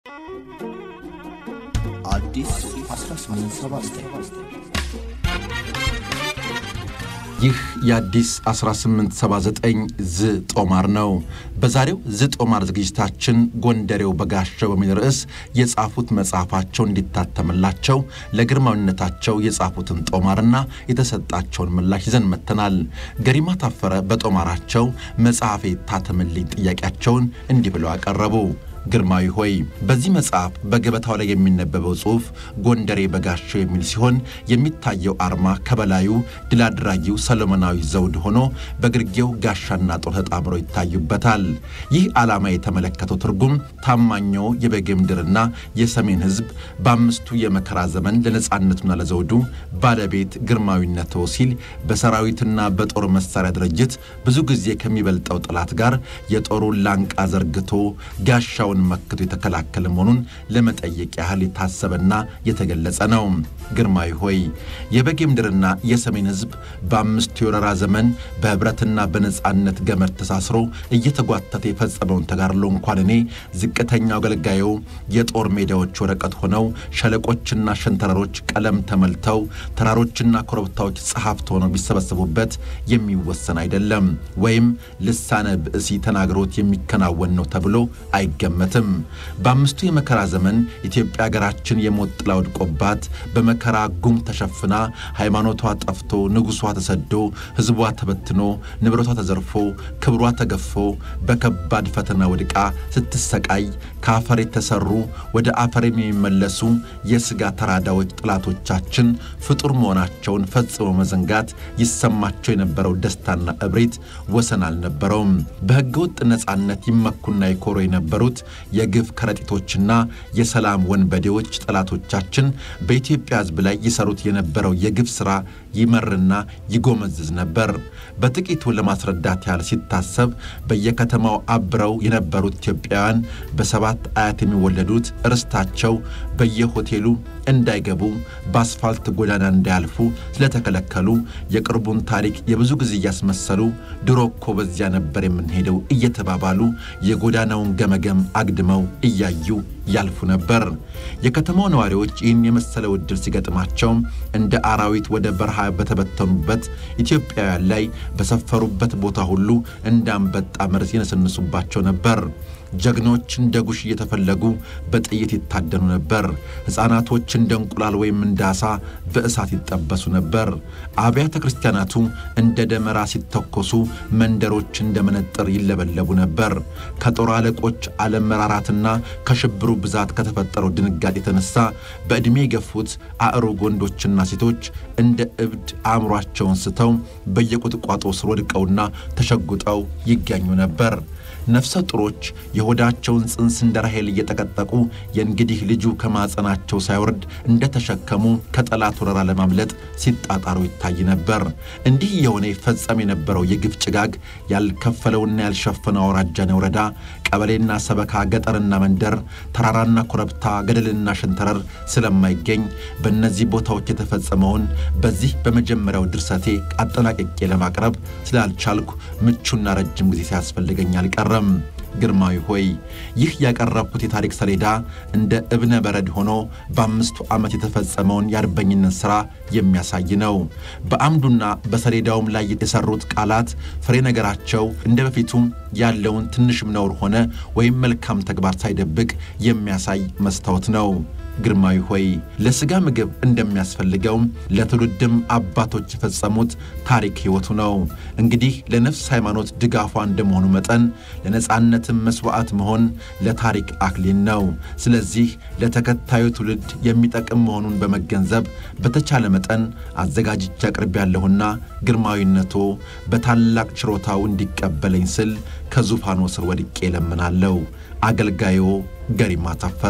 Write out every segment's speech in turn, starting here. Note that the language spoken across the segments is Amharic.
አዲስ 1879 ይህ የአዲስ 1879 ዝ ጦማር ነው። በዛሬው ዝ ጦማር ዝግጅታችን ጎንደሬው በጋሻው በሚል ርዕስ የጻፉት መጽሐፋቸው እንዲታተምላቸው ለግርማዊነታቸው የጻፉትን ጦማርና የተሰጣቸውን ምላሽ ይዘን መጥተናል። ገሪማ ታፈረ በጦማራቸው መጽሐፌ ታተምልኝ ጥያቄያቸውን እንዲህ ብለው አቀረቡ። ግርማዊ ሆይ በዚህ መጽሐፍ በገበታው ላይ የሚነበበው ጽሑፍ ጎንደሬ በጋሻው የሚል ሲሆን የሚታየው አርማ ከበላዩ ድል አድራጊው ሰሎሞናዊ ዘውድ ሆኖ በግርጌው ጋሻና ጦር ተጣምሮ ይታዩበታል። ይህ ዓላማ የተመለከተው ትርጉም ታማኛው የበጌ ምድርና የሰሜን ሕዝብ በአምስቱ የመከራ ዘመን ለነጻነቱና ለዘውዱ ባለቤት ግርማዊነት ሲል በሰራዊትና በጦር መሳሪያ ድርጅት ብዙ ጊዜ ከሚበልጠው ጠላት ጋር የጦሩን ላንቃ ዘርግቶ ጋሻውን መክቶ የተከላከለ መሆኑን ለመጠየቅ ያህል የታሰበና የተገለጸ ነው። ግርማዊ ሆይ የበጌ ምድርና የሰሜን ሕዝብ በአምስቱ የወረራ ዘመን በኅብረትና በነጻነት ገመድ ተሳስሮ እየተጓተተ የፈጸመውን ተጋድሎ እንኳን እኔ ዝቅተኛው አገልጋዩ የጦር ሜዳዎች ወረቀት ሆነው ሸለቆችና ሸንተረሮች ቀለም ተመልተው ተራሮችና ኮረብታዎች ጸሐፍት ሆነው ቢሰበሰቡበት የሚወሰን አይደለም፣ ወይም ልሳነ ብእሲ ተናግሮት የሚከናወን ነው ተብሎ አይገመትም። በአምስቱ የመከራ ዘመን ኢትዮጵያ ሀገራችን የሞት ጥላ ወድቆባት በመከራ ጉም ተሸፍና ሃይማኖቷ ጠፍቶ ንጉሷ ተሰዶ ሕዝቧ ተበትኖ ንብረቷ ተዘርፎ ክብሯ ተገፎ በከባድ ፈተና ወድቃ ስትሰቃይ ከአፈር የተሰሩ ወደ አፈር የሚመለሱ የሥጋ ተራዳዎች ጠላቶቻችን ፍጡር መሆናቸውን ፈጽሞ መዘንጋት ይሰማቸው የነበረው ደስታና እብሪት ወሰን አልነበረውም። በሕገ ወጥ ነጻነት ይመኩና ይኮሩ የነበሩት የግፍ ከረጢቶችና የሰላም ወንበዴዎች ጠላቶቻችን በኢትዮጵያ ሕዝብ ላይ ይሰሩት የነበረው የግፍ ሥራ ይመርና ይጎመዝዝ ነበር። በጥቂቱ ለማስረዳት ያህል ሲታሰብ በየከተማው አብረው የነበሩት ኢትዮጵያውያን በሰባት አያት የሚወለዱት ርስታቸው በየሆቴሉ እንዳይገቡ በአስፋልት ጎዳና እንዳያልፉ ስለተከለከሉ የቅርቡን ታሪክ የብዙ ጊዜ እያስመሰሉ ድሮ እኮ በዚያ ነበር የምንሄደው እየተባባሉ የጎዳናውን ገመገም አግድመው እያዩ ያልፉ ነበር። የከተማው ነዋሪዎች ይህን የመሰለ ውድል ሲገጥማቸው እንደ አራዊት ወደ በረሃ በተበተኑበት ኢትዮጵያውያን ላይ በሰፈሩበት ቦታ ሁሉ እንደ አንበጣ መርዝ ይነሰንሱባቸው ነበር። ጀግኖች እንደ ጉሽ እየተፈለጉ በጥይት ይታደኑ ነበር። ሕፃናቶች እንደ እንቁላል ወይም እንደ ዓሣ በእሳት ይጠበሱ ነበር። አብያተ ክርስቲያናቱ እንደ ደመራ ሲተኮሱ፣ መንደሮች እንደ መነጥር ይለበለቡ ነበር። ከጦር አለቆች አለመራራትና ከሽብሩ ብዛት ከተፈጠረው ድንጋጤ የተነሳ በዕድሜ የገፉት አእሩግ ወንዶችና ሴቶች እንደ እብድ አእምሯቸውን ስተው በየቁጥቋጦ ስር ወድቀውና ተሸጉጠው ይገኙ ነበር። ነፍሰ ጡሮች የሆዳቸውን ጽንስ እንደ ራሔል እየጠቀጠቁ የእንግዲህ ልጁ ከማጸናቸው ሳይወርድ እንደተሸከሙ ከጠላት ወረራ ለማምለጥ ሲጣጣሩ ይታይ ነበር። እንዲህ የሆነ ይፈጸም የነበረው የግፍ ጭጋግ ያልከፈለውና ያልሸፈነው አውራጃና ወረዳ፣ ቀበሌና ሰበካ፣ ገጠርና መንደር፣ ተራራና ኮረብታ፣ ገደልና ሸንተረር ስለማይገኝ በእነዚህ ቦታዎች የተፈጸመውን በዚህ በመጀመሪያው ድርሰቴ አጠናቅቄ ለማቅረብ ስላልቻልኩ ምቹና ረጅም ጊዜ ሲያስፈልገኝ አልቀረም። ግርማዊ ሆይ ይህ ያቀረብኩት የታሪክ ሰሌዳ እንደ እብነ በረድ ሆኖ በአምስቱ ዓመት የተፈጸመውን የአርበኝነት ሥራ የሚያሳይ ነው። በአምዱና በሰሌዳውም ላይ የተሰሩት ቃላት ፍሬ ነገራቸው እንደ በፊቱም ያለውን ትንሽም ነውር ሆነ ወይም መልካም ተግባር ሳይደብቅ የሚያሳይ መስታወት ነው። ግርማዊ ሆይ ለሥጋ ምግብ እንደሚያስፈልገው ለትውልድም አባቶች የፈጸሙት ታሪክ ሕይወቱ ነው። እንግዲህ ለነፍስ ሃይማኖት ድጋፏ እንደመሆኑ መጠን ለነጻነትም መሥዋዕት መሆን ለታሪክ አክሊል ነው። ስለዚህ ለተከታዩ ትውልድ የሚጠቅም መሆኑን በመገንዘብ በተቻለ መጠን አዘጋጅቼ አቅርቤያለሁና ግርማዊነቶ በታላቅ ችሮታው እንዲቀበለኝ ስል ከዙፋኖ ስር ወድቄ እለምናለሁ። አገልጋዮ ገሪማ ታፈረ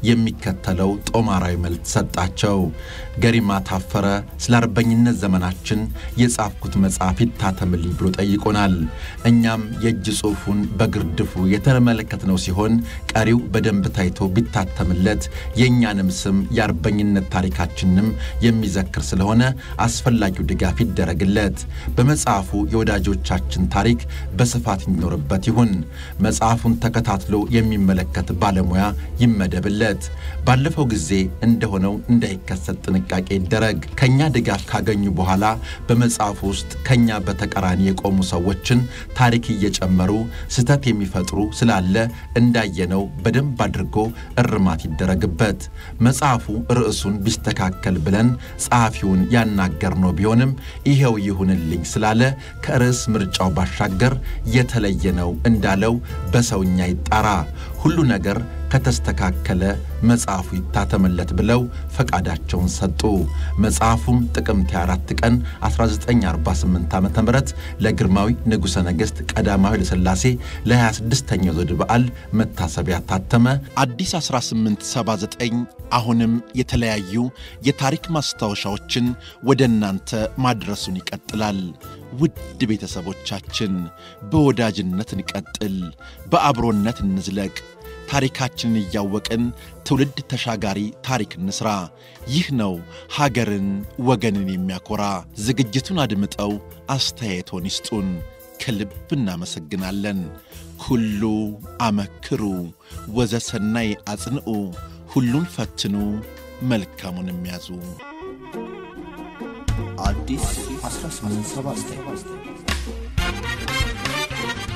የሚከተለው ጦማራዊ መልክ ሰጣቸው። ገሪማ ታፈረ ስለ አርበኝነት ዘመናችን የጻፍኩት መጽሐፍ ይታተምልኝ ብሎ ጠይቆናል። እኛም የእጅ ጽሑፉን በግርድፉ የተመለከትነው ሲሆን ቀሪው በደንብ ታይቶ ቢታተምለት የእኛንም ስም የአርበኝነት ታሪካችንም የሚዘክር ስለሆነ አስፈላጊው ድጋፍ ይደረግለት። በመጽሐፉ የወዳጆቻችን ታሪክ በስፋት ይኖርበት ይሁን። መጽሐፉን ተከታትሎ የሚመለከት ባለሙያ ባለሙያ ይመደብለት። ባለፈው ጊዜ እንደሆነው እንዳይከሰት ጥንቃቄ ይደረግ። ከእኛ ድጋፍ ካገኙ በኋላ በመጽሐፍ ውስጥ ከእኛ በተቃራኒ የቆሙ ሰዎችን ታሪክ እየጨመሩ ስህተት የሚፈጥሩ ስላለ እንዳየነው በደንብ አድርጎ እርማት ይደረግበት። መጽሐፉ ርዕሱን ቢስተካከል ብለን ጸሐፊውን ያናገርነው ቢሆንም ይኸው ይሁንልኝ ስላለ ከርዕስ ምርጫው ባሻገር የተለየ ነው እንዳለው በሰውኛ ይጣራ። ሁሉ ነገር ከተስተካከለ መጽሐፉ ይታተምለት ብለው ፈቃዳቸውን ሰጡ። መጽሐፉም ጥቅምት 24 ቀን 1948 ዓ ም ለግርማዊ ንጉሠ ነገሥት ቀዳማዊ ኃይለሥላሴ ለ26ኛው ዘውድ በዓል መታሰቢያ ታተመ። አዲስ 1879 አሁንም የተለያዩ የታሪክ ማስታወሻዎችን ወደ እናንተ ማድረሱን ይቀጥላል። ውድ ቤተሰቦቻችን በወዳጅነት እንቀጥል፣ በአብሮነት እንዝለቅ። ታሪካችንን እያወቅን ትውልድ ተሻጋሪ ታሪክ እንስራ። ይህ ነው ሀገርን ወገንን የሚያኮራ። ዝግጅቱን አድምጠው አስተያየቶን ይስጡን። ከልብ እናመሰግናለን። ኩሉ አመክሩ ወዘሰናይ አጽንዑ፣ ሁሉን ፈትኑ መልካሙን የሚያዙ አዲስ 1879